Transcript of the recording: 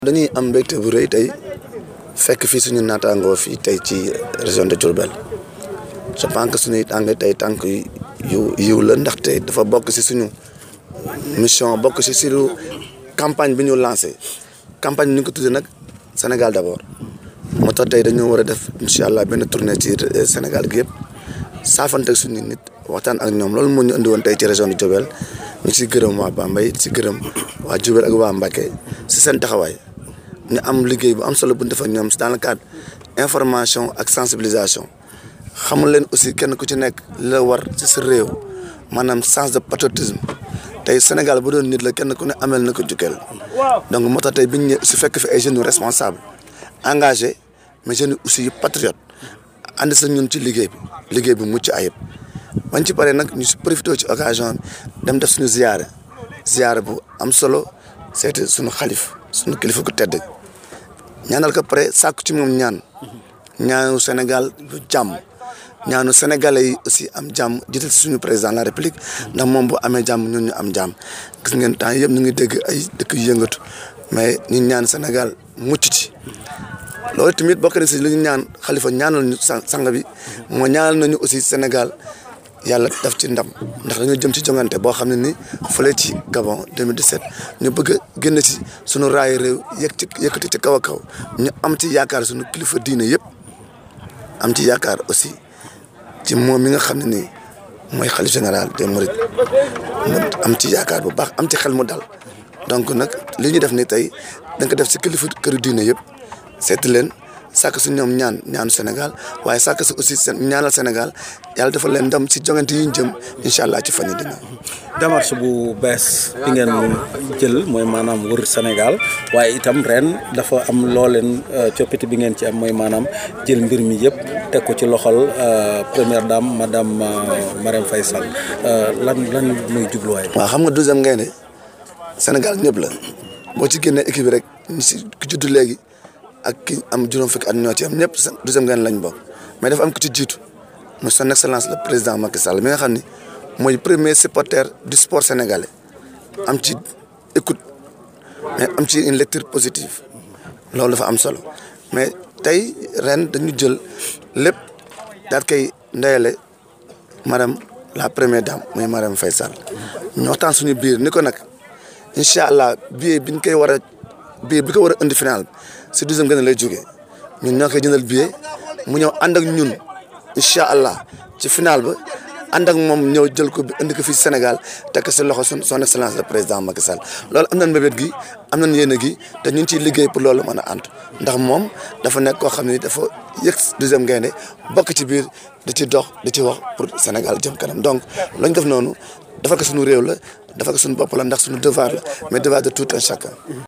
dañuy am mbégte bu rëy tey fekk fii suñu naataangoo fii tey ci région de Diourbel je pense que suñuy tànk tey tànk yu yiw la ndaxte dafa bokk si suñu mission bokk si suñu campagne bi ñu lancé campagne bi ñu ko tuddee nag Sénégal d'abord moo tax tey dañoo war a def incha allah benn tournée ci Sénégal gi yëpp saafante ak suñu nit waxtaan ak ñoom loolu moo ñu indi woon tey ci région de Diourbel ñu si gërëm waa Bambey si gërëm waa Diourbel ak waa Mbacké si seen taxawaay. ñu am liggéey bu am solo bu ñu def ak ñoom dans le cadre information ak sensibilisation xamul leen aussi kenn ku ci nekk la war ci sa réew maanaam sens de patriotisme tey Sénégal bu doon nit la kenn ku ne amel na ko jukkeel donc moo tax tey biñ ñëw si fekk fi ay jeunes yu responsable engagé mais jeunes aussi yu patriote ànd sa ñun ci liggéey bi liggéey bi mucc ayib bañ ci paree nag ñu si profité ci occasion dem def suñu ziyaare ziyaare bu am solo seeti suñu xalif suñu kilifa gu tedd ñaanal ko pare sàkku ci moom ñaan ñaanu Sénégal bu jàmm ñaanu sénégalais yi aussi am jàmm jiital suñu président de la république ndax moom bu amee jàmm ñun ñu am jàmm gis ngeen temps yëpp ñu ngi dégg ay dëkk yu yëngatu mais ñu ñaan Sénégal mucc ci loolu tamit bokk na si li ñu ñaan xalifa ñaanal ñu sang bi moo ñaanal nañu aussi Sénégal yàlla daf ci ndam ndax dañoo jëm ci jongante boo xam ne ni fële ci Gabon 2017 ñu bëgg a génn ci sunu raay réew yëg ci yëkkati ci kaw a kaw ñu am ci yaakaar sunu kilifa diine yëpp am ci yaakaar aussi ci moom mi nga xam ne nii mooy xalif général des mourides am ci yaakaar bu baax am ci xel mu dal donc nag li ñu def ni tey da nga def si kilifa këru diine yëpp seeti leen sàkk si ñoom ñaan ñaanu Sénégal waaye sàkk si aussi seen ñaanal Sénégal yàlla dafa leen ndam si jongante yi ñu jëm incha allah ci fan yi dina démarche bu bees bi ngeen jël mooy maanaam wër Sénégal waaye itam ren dafa am loo leen coppite bi ngeen ci am mooy maanaam jël mbir mi yëpp teg ko ci loxol première dame madame Marème Faye Sall lan lan muy jubluwaay. waaw xam nga douzième gaynde Sénégal ñëpp la boo ci génnee équipe bi rek ñu si ki juddu léegi. ak ki am juróom fukki at ñoo ci am ñëpp douzième gaynde lañ bokk mais dafa am ku ci jiitu muy son excellence le président Macky Sall mi nga xam ni mooy premier supporter du sport sénégalais am ci écoute mais am ci une lecture positive loolu dafa am solo mais tey ren dañu jël lépp daal koy ndeyale madame la première dame muy Marème Faye Sall ñu waxtaan suñu biir ni ko nag incha allah billet bi ñu koy war a billet bi ko war a indi final si douzième gaynde lay jógee ñun ñoo koy jëndal billet mu ñëw ànd ak ñun incha allah ci final ba ànd ak moom ñëw jël ko bi indi ko fii Sénégal teg ko si loxo son son excellence le président Macky Sall loolu am nañ mbébét gi am nañ yéene gi te ñu ngi ciy liggéey pour loolu mën a ànd ndax moom dafa nekk koo xam ne dafa yëg douzième gaynde bokk ci biir di ci dox di ci wax pour Sénégal jëm kanam donc lañ def noonu dafa ko suñu réew la dafa ko suñu bopp la ndax suñu devoir la mais devoir de tout un chacun